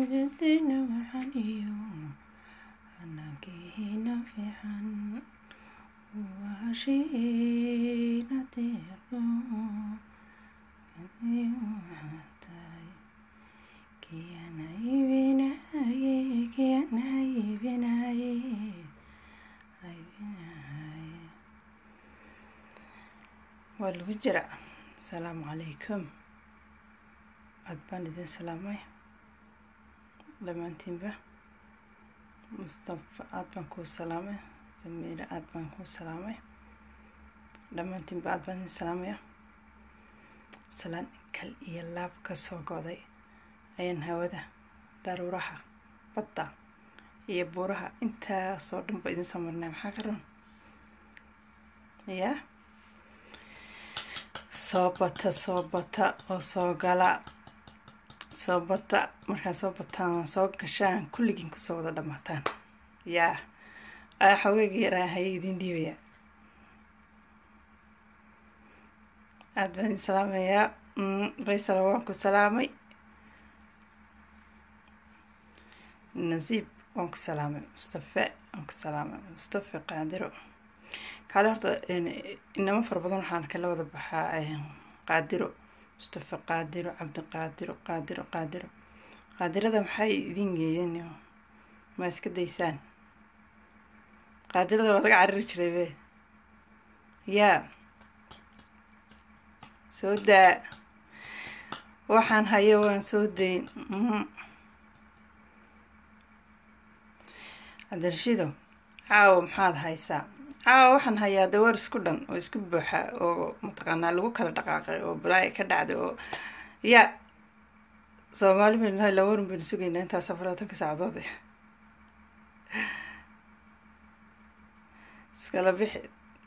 waalidayna waxaan iyo anagiina fiican waashiina deeqo tahay kiyana iibinaye kiyana iibinaye iibinaye waa lagu jira asalaamu calaykum aad baan idin salaamay dhammaantiinba mustafa aad baan kuu salaamay samiire aad baan kuu salaamay dhammaantiinba aad baan idin salaamaya salaan kal iyo laab ka soo go'day ayaan hawada daruuraha badda iyo buuraha intaasoo dhan ba idin soo marnay maxaa ka run yaa soo bata soo bata oo soo gala soo bata markaa soo bataan soo gashaan kulligiin kusoo wada dhammaataan yaa aa xogeyga yaraa haya idin dhiibaya aad baan idin salaamayaa faysalo waan ku salaamay nasiib waan ku salaamay mustafe waan ku salaamay mustafe qaadiro kaale horta inamo fara badan waxaan kala wada baxaa qaadiro mustafe qaadiro cabdiqaadiro qaadiro qaadiro qaadirada maxay idin geeyeen ma iska daysaan qaadirada waa laga cariri jiray be yaa soo daa waxaan hayo waan soo dayn cabdirashiido caawo maxaad haysaa caawa waxaan hayaa dawaar isku dhan oo isku buuxa oo mataqaanaa lagu kala dhaqaaqay oo balaayo ka dhacday oo yaa soomaali baynu nahay lawarin baynu sugaynaa intaas afar labatanka saacadood iskala bixi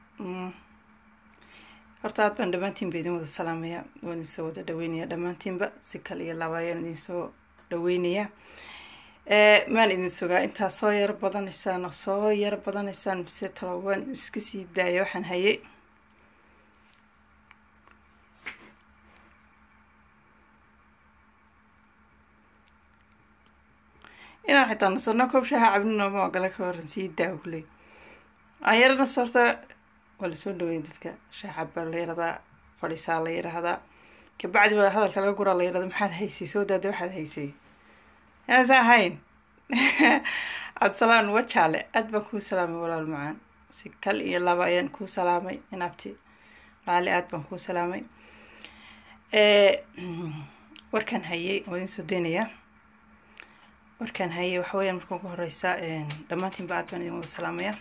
horta aad baan dhammaantiinba idin wada salaamaya waan idinsoo wada dhaweynayaa dhammaantiinba si kale iyo laba ayaan idinsoo dhaweynayaa maan idin sugaa intaa soo yaro badanaysaan oo soo yaro badanaysaan mise talo waan iska sii daaya waxaan hayay inaan xitaa nasano koob shaha cabnino ma ogala ka horan sii daa kuley ayarana sorta waa lasoo dhaweyn dadka shaha cabbaa la yaradaa fadhiisaa la yidhaahdaa kabacdi baa hadalka laga guraa la yidhahda maxaad haysay soo daada waxaad haysay inaasa ahayn cabdisalaan wajaale aad baan kuu salaamay walaal macaan si kal iyo laba ayaan kuu salaamay inabti qaali aad baan kuu salaamay warkaan hayay waa idin soo deynayaa warkaan hayay waxa weyaan marka ugu horeysa dhammaantiinba aad baan idin wada salaamaya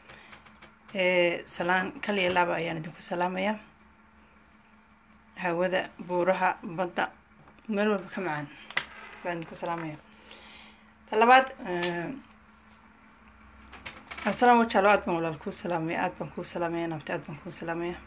salaan kal iyo laba ayaan idinku salaamayaa hawada buuraha badda meel walba ka macaan baan idinku salaamaya talabaad abdisalaan wajaalo aad baan walaal kuu salaamaya aad baan kuu salaamaya nabti aad baan kuu salaamaya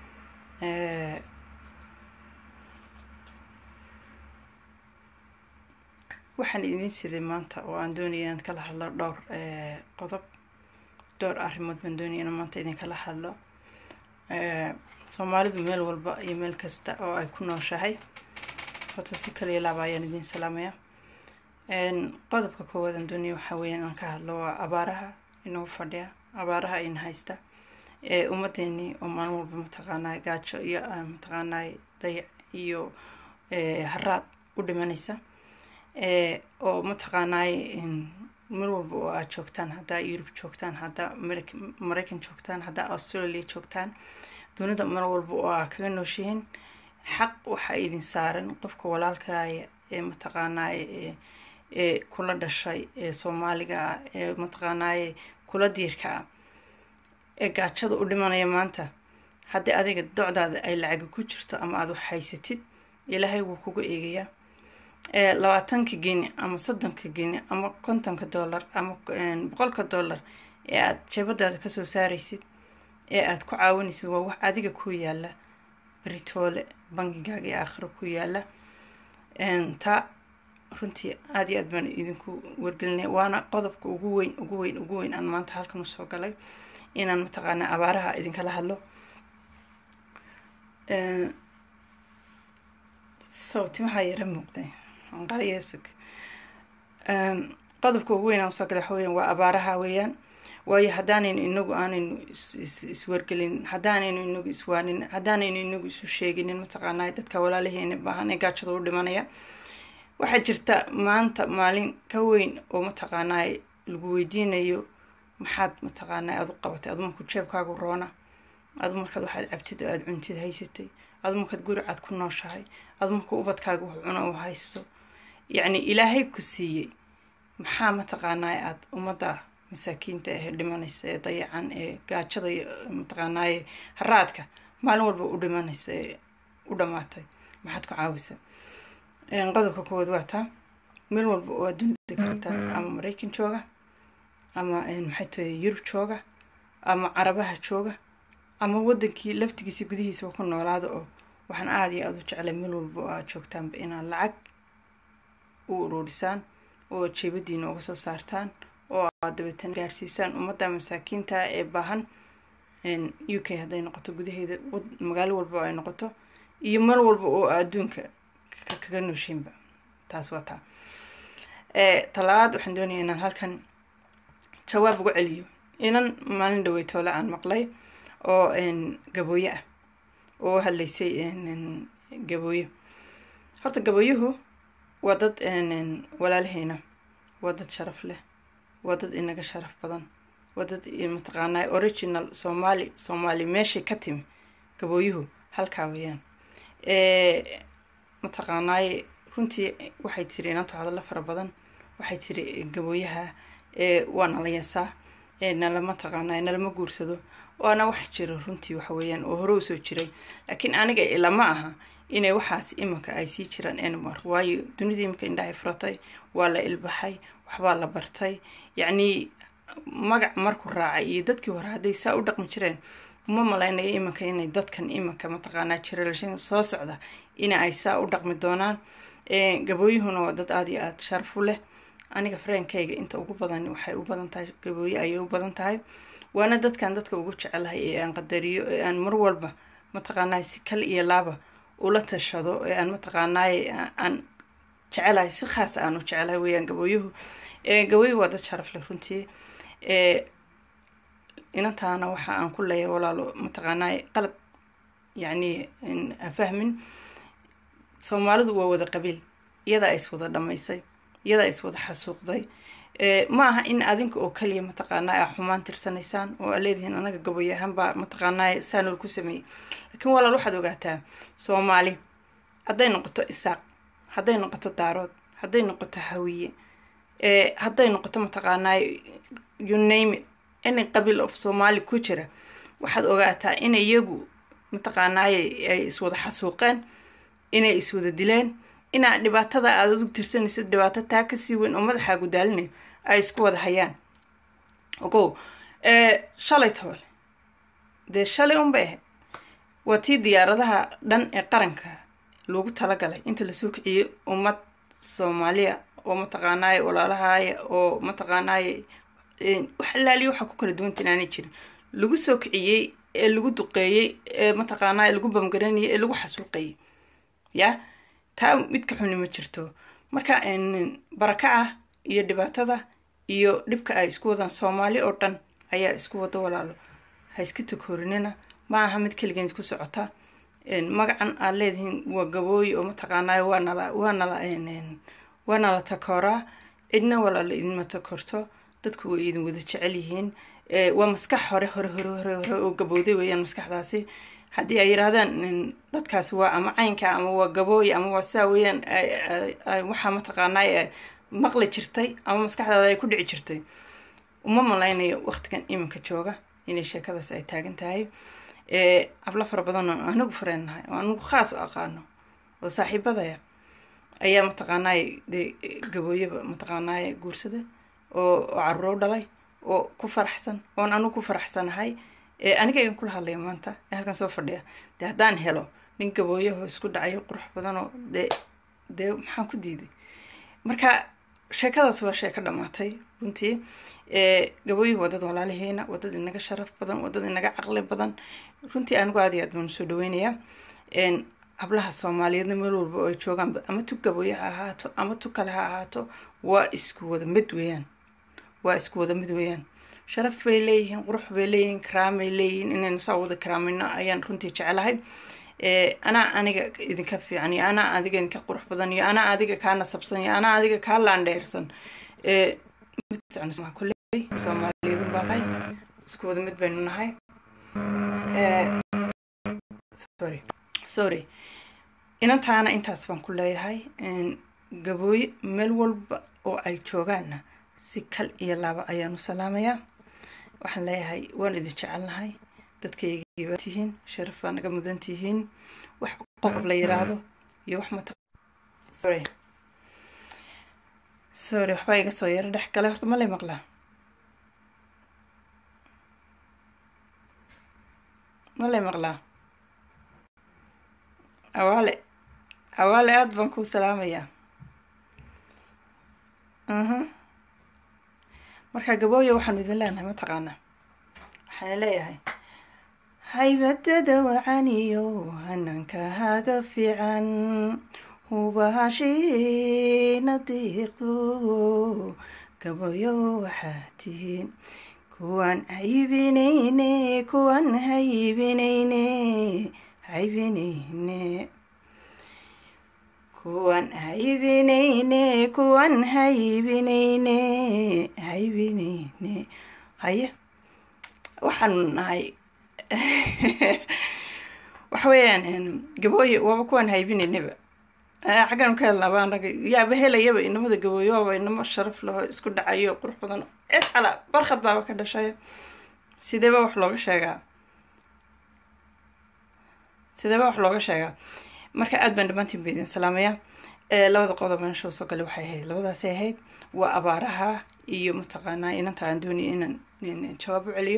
waxaan idin siday maanta oo aan doonaya inaan kala hadlo dhowr qodob dhowr arrimood baan doonaya inaan maanta idin kala hadlo soomaalidu meel walba iyo meel kasta oo ay ku nooshahay horta si kaliya laaba ayaan idin salaamaya qodobka koowaad aan doonaya waxaa weeyaan aan ka hadlo waa abaaraha inoo fadhiya abaaraha in haysta ee ummadeenii oo maalin walba mataqaanaa gaajo iyo mataqaanaa dayac iyo haraad u dhimanaysa oo mataqaanaay mar walba oo aad joogtaan haddaa yurub joogtaan haddaa maraykan joogtaan haddaa australia joogtaan dunida mar walba oo aa kaga nooshihiin xaq waxaa idin saaran qofka walaalkaaya ee mataqaanaay ee kula dhashay ee soomaaliga ah ee mataqaanaaye kula diirka ah ee gaajada u dhimanaya maanta haddii adiga docdaada ay lacaga ku jirto ama aada wax haysatid ilaahay wuu kuga eegayaa labaatanka geni ama soddonka geni ama kontonka dollar ama boqolka dollar ee aada jeebadaada kasoo saaraysid ee aada ku caawinaysid waa wax adiga ku yaala beritoole bangigaaga ee aakhiro ku yaala taa runtii aada iyo aad baan idinku wargelinaya waana qodobka ugu weyn ugu weyn ugu weyn aan maanta halkan usoo galay inaan mataqaanaa abaaraha idinkala hadlo sawti maxaa yara muuqday anqariyesug qodobka ugu weyn aan usoo gala waxa weyan waa abaaraha weeyaan waayo haddaanaynu inagu aanaynu iswargelin haddaanaynu inagu iswaanin haddaanaynu inagu isu sheeginin mataqaanaa dadka walaalaheena baahan ee gaajada u dhimanaya waxaa jirta maanta maalin ka weyn oo mataqaanaa lagu weydiinayo maxaad mataqaanaa aad u qabatay adu markuu jeebkaagu roona adu markaad waxaad cabtid oo aada cuntid haysatay adu markaad guri cad ku nooshahay adu markuu ubadkaaga wax cuno u haysto yacni ilaahay ku siiyey maxaa mataqaanaa aad ummadda masaakiinta ahee dhimanaysa ee dayacan ee gaajada mataqaanaaye haraadka maalin walba u dhimanaysa ee u dhammaatay maxaad ku caawisa qodobka koowaad waa taa meel walba oo adduunyada karta ama maraykan jooga ama maxay tahay yurub jooga ama carabaha jooga ama wadankii laftigiisa gudihiisaba ku noolaada oo waxaan aada iyo aada u jeclay meel walba oo aada joogtaanba inaad lacag u uruurisaan oo jeebadiina uga soo saartaan oo aad dabeetana gaarsiisaan ummadda masaakiinta ee baahan u k hadday noqoto gudaheeda magaalo walba oo ay noqoto iyo meel walba oo adduunka kaga noosheynba taas waa taa talabaad waxaan doonaya inaan halkan jawaab uga celiyo inan maalin dhaweytoole aan maqlay oo gabooye ah oo hadlaysay gabooyo horta gabooyuhu waa dad walaalaheyna waa dad sharaf leh waa dad inaga sharaf badan waa dad mataqaanaa original soomaali soomaali meeshay ka timi gabooyuhu halkaa weeyaan mataqaanaaye runtii waxay tiri inantu hadallo fara badan waxay tiri gabooyaha waa nala yasaa nalama taqaanaa nalama guursado waana wax jiro runtii waxa weeyaan oo hore usoo jiray laakiin aniga ilama aha inay waxaas imanka ay sii jiraan enmar waayo dunida iminka indhahay furatay waa la ilbaxay waxbaa la bartay yacnii magac markuu raacay iyo dadkii hore hadday saa u dhaqmi jireen uma malaynaya imanka inay dadkan imanka mataqaanaa generation soo socda ina ay saa u dhaqmi doonaan gabooyuhuna waa dad aada iyo aada sharaf u leh aniga fareenkayga inta ugu badan waxay u badan tahay gabooye ayay u badan tahay waana dadkan dadka ugu jecelahay ee aan qadariyo ee aan mar walba mataqaanaa si kal iyo laaba ula tashado ee aan mataqaanaaye aan jecelahay si khaas aan u jecelahay weeyaan gabooyuhu gabooyuhu waa dad sharaf leh runtii inantaana waxa aan ku leeyahay walaalo mataqaanaaye qalad yacni afahmin soomaalidu waa wada qabiil iyadaa is wada dhammaysay iyadaa is wada xasuuqday ma aha in adinka oo kaliya mataqaanaa a xumaan tirsanaysaan oo aa leedihiin anaga gaboy ahaanbaa mataqaanaa saanool ku sameeyey laakiin walaal waxaad ogaataa soomaali hadday noqoto isaaq hadday noqoto daarood hadday noqoto hawiye hadday noqoto mataqaanaa uname any qabiil of soomaali ku jira waxaad ogaataa in iyagu mataqaanaaye ay iswada xasuuqeen inay iswada dileen inaa dhibaatada aada adug tirsanaysid dhibaato taa kasii weyn oo madaxaagu daalinayo ay isku wada hayaan ogow shalay toole dee shalay unbay ahayd waa tii diyaaradaha dhan ee qaranka loogu talagalay inta lasoo kiciyey ummad soomaaliya oo mataqaanaaye walaalahaaya oo mataqaanaaye wax laaliya waxaa ku kala duwantan aanay jirin lagu soo kiciyey ee lagu duqeeyey ee mataqaanaaye lagu bamgaranayay ee lagu xasuuqayay ya taa mid ka xuni ma jirto marka barakaca iyo dhibaatada iyo dhibka ay isku wadaan soomaali oo dhan ayaa isku wada walaalo ha iska takoorinina ma aha mid keligeed ku socota magacan aad leedihiin waa gabooyi oo mataqaanaayo waa nala waa nala waa nala takooraa cidna walaalo idinma takorto dadku way idin wada jecel yihiin waa maskax hore hore hore hore hore oo gabowday weeyaan maskaxdaasi haddii ay yidhaahdaan dadkaasi waa ama caynka ama waa gabooy ama waa saa weeyaan waxaa mataqaanaa maqli jirtay ama maskaxdaada ay ku dhici jirtay uma malaynayo waqtigan iminka jooga inay sheekadaas ay taagan tahay hablo fara badan oo anigu fareennahay oo anigu khaas u aqaano oo saaxiibadaya ayaa mataqaanaaye dee gabooyaba mataqaanaaye guursada oo oo caruuro dhalay oo ku faraxsan oon anigu ku faraxsanahay aniga igan kula hadlaya maanta ee halkan soo fadhiya dee haddaan helo nin gabooyaho isku dhacayo qurux badanoo dee dee maxaan ku diiday marka sheekadaas waa sheeko dhammaatay runtii gabooyuhu waa dad walaalaheena waa dad inaga sharaf badan waa dad inaga caqli badan runtii anigu aad iyo aad baan usoo dhaweynayaa hablaha soomaaliyeedna meel walba oo ay joogaan ama tu gaboye ha ahaato ama tu kale ha ahaato waa isku wada mid weeyaan waa isku wada mid weeyaan sharaf bay leeyihiin qurux bay leeyihiin karaamay leeyihiin inaynu saa wada karaamayno ayaan runtii jecelahay anaa aniga idinka fiican iyo anaa adiga idinka qurux badan iyo anaa adiga kaa nasabsan iyo anaa adiga kaa laandheersan kolley soomaaliyeedun baa tahay isku wada mid baynu nahay sorry sorry inantaana intaas baan ku leeyahay gabooye meel walba oo ay joogaanna si kal iyo laaba ayaan u salaamayaa waxaan leeyahay waan idin jecelnahay dadkaygii baa tihiin sharaf baa naga mudan tihiin wax qodob la yiraahdo iyo wax mata sorry sorry waxbaa iga soo yaro dhex gale horta ma lay maqlaa ma lay maqlaa awaale awaale aada baan kuu salaamayaa aha marka gabooya waxaanu idin leenahay mataqaanaa waxaan leeyahay haybadada wacaniyo hanankahaaga fiican hubahashiina diiqdo gabayo waxaa tihiin kuwaan haybinayne kuwaan haybinayne haybinayne kuwaan haybinayne kuwaan haybinayne haybinayne haye waxaanu nahay waxa weeyaan gabooye waaba kuwaan haybinaynaba xaggan ka helnaaba anaga yaaba helayaba inamada gabooye waaba inamo sharaf laho isku dhacayo qurux badan ceesh cala barkhad baaba ka dhashay sideeba wax looga sheegaa sideeba wax looga sheegaa marka aad baan dhammaantiin ba idin salaamayaa labada qodob meesha soo gale waxay ahayd labadaasay ahayd waa abaaraha iyo mataqaanaa inanta aan doonaya inaan jawaab u celiyo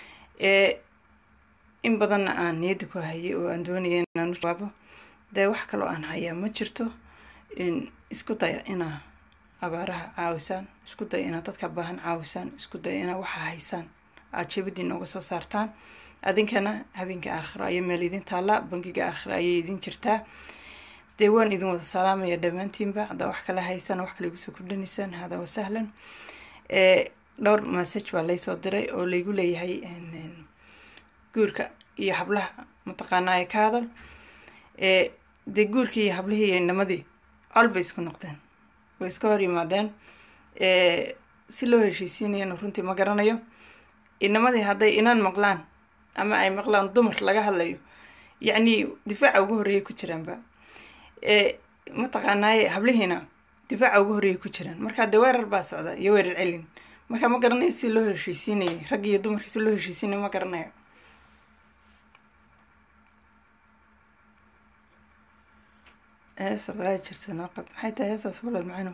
in badanna aan niyadda ku hayay oo aan doonaya inaan u jawaabo dee wax kaloo aan hayaa ma jirto isku daya inaa abaaraha caawisaan isku daya inaa dadka baahan caawisaan isku daya inaa waxa haysaan aada jebadii nooga soo saartaan adinkana habeenka aakhiro ayay meel idin taallaa bangiga aakhiro ayay idin jirtaa dee waan idin wada salaamaya dhammaantiinba haddaa wax kala haysaan wax kale igu soo kordhanaysaan hada wa sahlan dhowr message baa laysoo diray oo laygu leeyahay guurka iyo hablaha mataqaanaa ee ka hadal dee guurkii iyo hablihii iyo inamadii col bay isku noqdeen way iska hor yimaadeen si loo heshiisiinayana runtii ma garanayo inamadii hadday inan maqlaan ama ay maqlaan dumar laga hadlayo yacni difaaca ugu horreeyay ku jiraanba mataqaanaaye hablihiina difaaca ugu horreeyay ku jiraan marka dee weerar baa socda iyo weerar celin marka ma garanayo si loo heshiisiinayay raggi iyo dumarkii si loo heshiisiinaya ma garanayo heesaad qaadi jirta noqab maxay tahay heesaas walal macano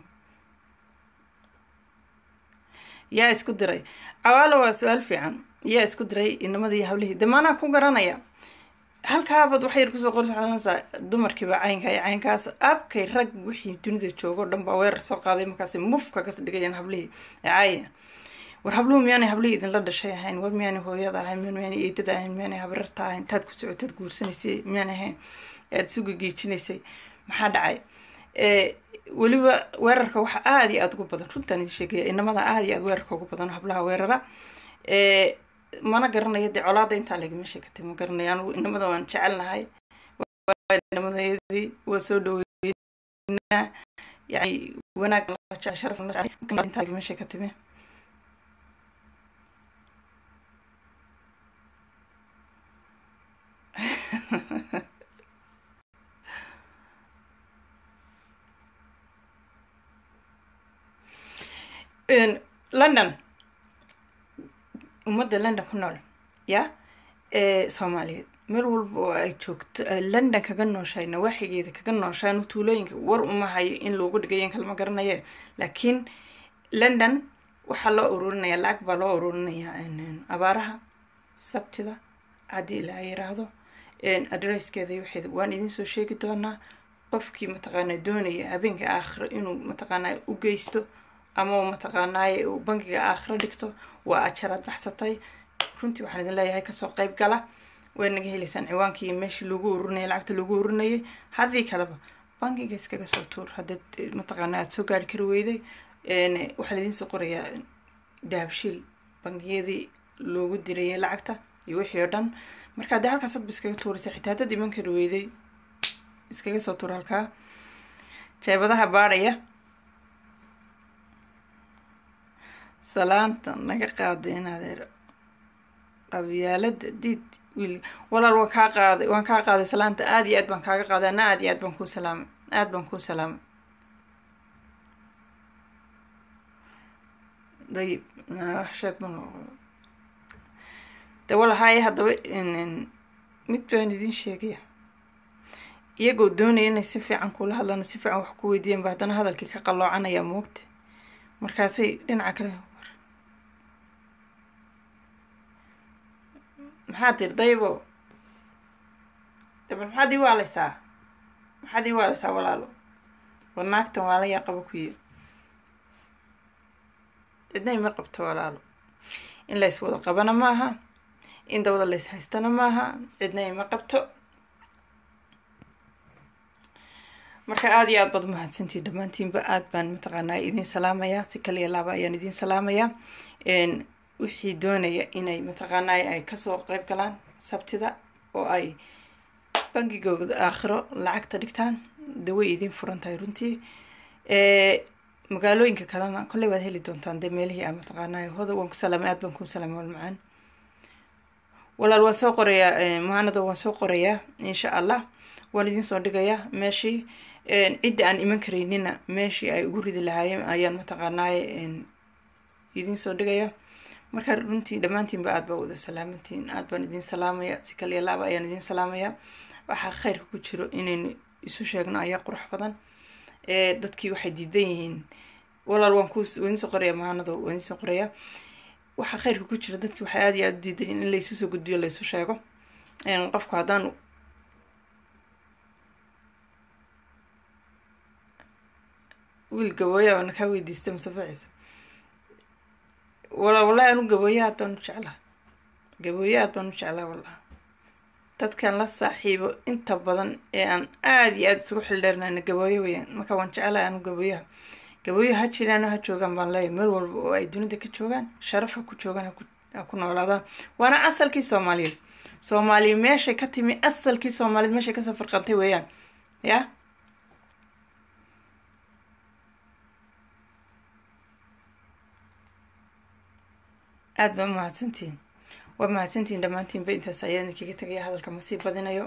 yaa isku diray cawaalo waa su-aal fiican yaa isku diray inamadii hablihii de maanaa ku garanaya halkaabad wax yar kusoo qorsanaysaa dumarkiiba caynka iyo caynkaas abkay rag wixii dunida joogo dhan baa weerar soo qaaday markaas mufka kas dhigayaan hablihii caaya war habluhu miyaanay hablihii idinla dhashay ahayn war miyaanay hooyada ahayn miyaanay eedada ahayn miyaanay habrarta ahayn taad ku socotaad guursanaysay miyaanay ahayn aad isu gegeejinaysay maxaa dhacay weliba weerarka waxa aada iyo aada ugu badan runtaan idin sheegaya inamada aada iyo aada weerarka ugu badan hablaha weerara mana garanayo dee colaada intaa lagama sheekatay ma garanayo anigu inamada waan jecelnahay inamadayadii waa soo dhaweynaa yani wanaag sharaf intaa lagama sheekatime london ummadda london ku nool ya soomaaliyeed meel walba oo ay joogto london kaga nooshahay nawaaxigeeda kaga nooshaan tuulooyinka war uma hayo in loogu dhigayan kalma garanaye laakiin london waxaa loo ururinaya lacag baa loo ururinayaa abaaraha sabtida haddii ilaa yiraahdo adresskeeda iyo waxeeda waan idin soo sheegi doonaa qofkii mataqaanaa doonaya habeenka aakhiro inuu mataqaanaa u geysto ama mataqaanaaye uu bangiga aakhiro dhigto waa ajaraad baxsatay runtii waxaan idin leeyahay kasoo qeyb gala way naga helaysaan ciwaankii iyo meeshii lagu ururinayay lacagta lagu ururinayay haddii kaleba bankiga iskaga soo tuur haddaad mataqaana aada soo gaari kari weyday waxaa laidiin soo qorayaa dahabshiil bangiyadii loogu dirayay lacagta iyo wixii oo dhan marka haddii halkaas hadba iskaga tuuraysa xitaa haddaad iman kari weyday iskaga soo tuur halkaa jeebadaha baadhaya salaanta naga qaaday in adeer qabyaalada diid wiil walaal waan kaa qaaday waan kaa qaaday salaanta aada iyo aad baan kaaga qaaday ana aada iyo aad baan kuu salaamay aada baan kuu salaamay dayib sheeg ma de walahaye haddaba mid baan idiin sheegaya iyagoo doonaya inay si fiican kula hadlaan si fiican wax ku weydiiyan ba haddana hadalkii ka qaloocanaya moogta markaasay dhinaca kale maxaa tiri daybo dabal maxaad ii waaleysaa maxaad ii waaleysaa walaalo war naagtan waala yaa qaba kuyi cidna ima qabto walaalo in lays wada qabana maaha in dawada lays haystana maaha cidna ima qabto marka aada iyo aad baad umahadsantiin dhammaantiinba aad baan mataqaanaa idiin salaamayaa si kaliya laaba ayaan idiin salaamayaa wixii doonaya inay mataqaanaa ay kasoo qeyb galaan sabtida oo ay bangigooda aakhiro lacagta dhigtaan de way idiin furan tahay runtii magaalooyinka kalena kolley waad heli doontaan dee meelihii a mataqaanaa hoda waan ku salaamay aad baan kuu salaamay walmacaan walaal waan soo qorayaa muhanado waan soo qorayaa insha allah waan idiin soo dhigayaa meeshii cidda aan iman karaynina meeshii ay ugu ridi lahaayeen ayaan mataqaanaaye idiin soo dhigaya marka runtii dhammaantiinba aad baa wada salaamantiin aad baan idiin salaamaya si kaliya laaba ayaan idiin salaamaya waxaa kheyrka ku jiro inaynu isu sheegno ayaa qurux badan dadkii waxay diidan yihiin walaal waan ku waan idiin soo qoraya mahanado waan idiin soo qoraya waxaa kheyrka ku jira dadkii waxay aada iyo aada u diidan yihiin in laysu soo gudbiyo laysu sheego qofku haddaan wiil gabooya baana kaa weydiistay musafaciisa wala wallahi anu gabooye aad baan u jeclaa gabooye aad baan u jeclaa wallah dadkan la saaxiibo inta badan ee aan aada iyo aada isugu xildheernayna gabooye weyaan marka waan jeclahay anu gabooyaha gabooye ha jiraan ha joogaan baan leeyahy meel walba oo ay dunida ka joogaan sharaf ha ku joogaan ha ku noolaadaan waana asalkii soomaaliyeed soomaaliya meeshay ka timi asalkii soomaaliyeed meeshay kasoo farqantay weeyaan ya aada baa umahadsantihiin waa mahadsantihiin dhammaantiinba intaas ayaan idinkaga tegaya hadalka ma sii badinayo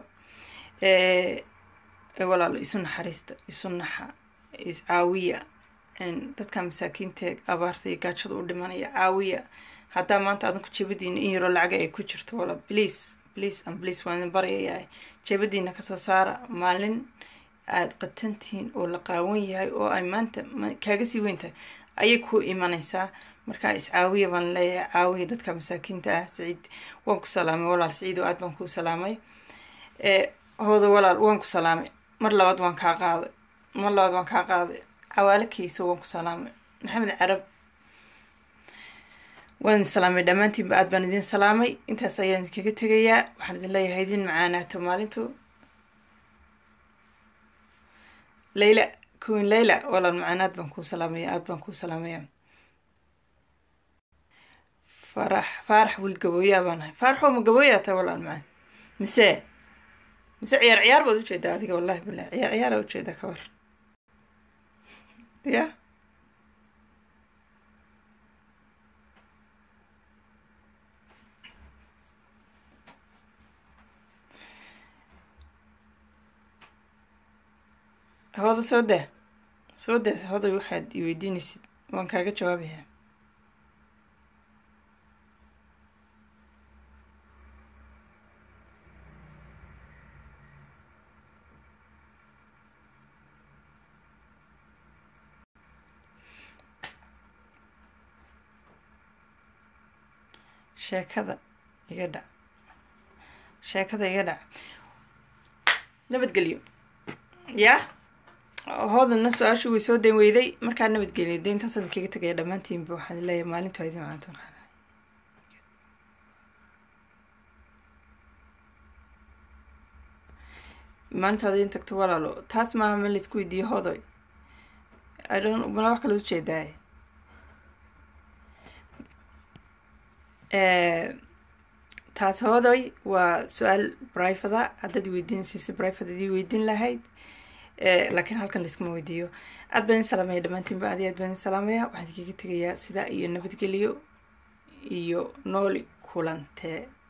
walaalo isu naxariista isu naxa iscaawiya dadka masaakiinta abaarta iyo gaajada u dhimanaya caawiya haddaa maanta adanku jebadiina in yaroo lacaga ay ku jirto wala please please and please waan idin baryayaa jebadiina kasoo saara maalin aada qatantihiin oo la qaawan yahay oo ay maanta kaaga sii weyn tahay ayay ku imanaysaa markaa iscaawiya baan leeyahay caawiya dadka masaakiinta ah saciid waan ku salaamay walaal saciid oo aad baan kuu salaamay hooda walaal waan ku salaamay mar labaad waan kaa qaaday mar labaad waan kaa qaaday cawaalo keysa waan ku salaamay maxamed carab waan idin salaamay dhammaantiinba aad baan idin salaamay intaas ayaan idinkaga tegayaa waxaan idin leeyahay idin macaanaato maalintu layla kuwin layla walaal macaanaad baan kuu salaamaya aad baan kuu salaamaya farax faarax wiil gabooyaa baan ahay faaraxoo ma gabooyaa tahay walaal macaan mise mise ciyaar ciyaar baad ujeedaa adiga wallahi bilah ciyaar ciyaaraa ujeedaa ka war ya hooda soo daa soo daa hooday waxaad i weydiinaysid waan kaaga jawaabayaa sheekada iga dhac sheekada iga dhac nabadgelyo yaa hoodana su-aashu way soo dayn weyday markaa nabadgelyo de intaasaan kaga tegaya dhammaantiinba waxaan leeyahay maalintu idin macanto maalintaada in tagto walaalo taas maaha ma laisku weydiiyo hodoy idon mana wax kala ujeedaay taas hoodoy waa su-aal brivada haddaad weydiinaysiisa brivate adii weydiin lahayd laakiin halkan laiskuma weydiiyo aad baan idin salaamaya dhammaantiinba aad iyo aad baan idin salaamaya waxaan idinkaga tegayaa sidaa iyo nabadgelyo iyo nooli kulantee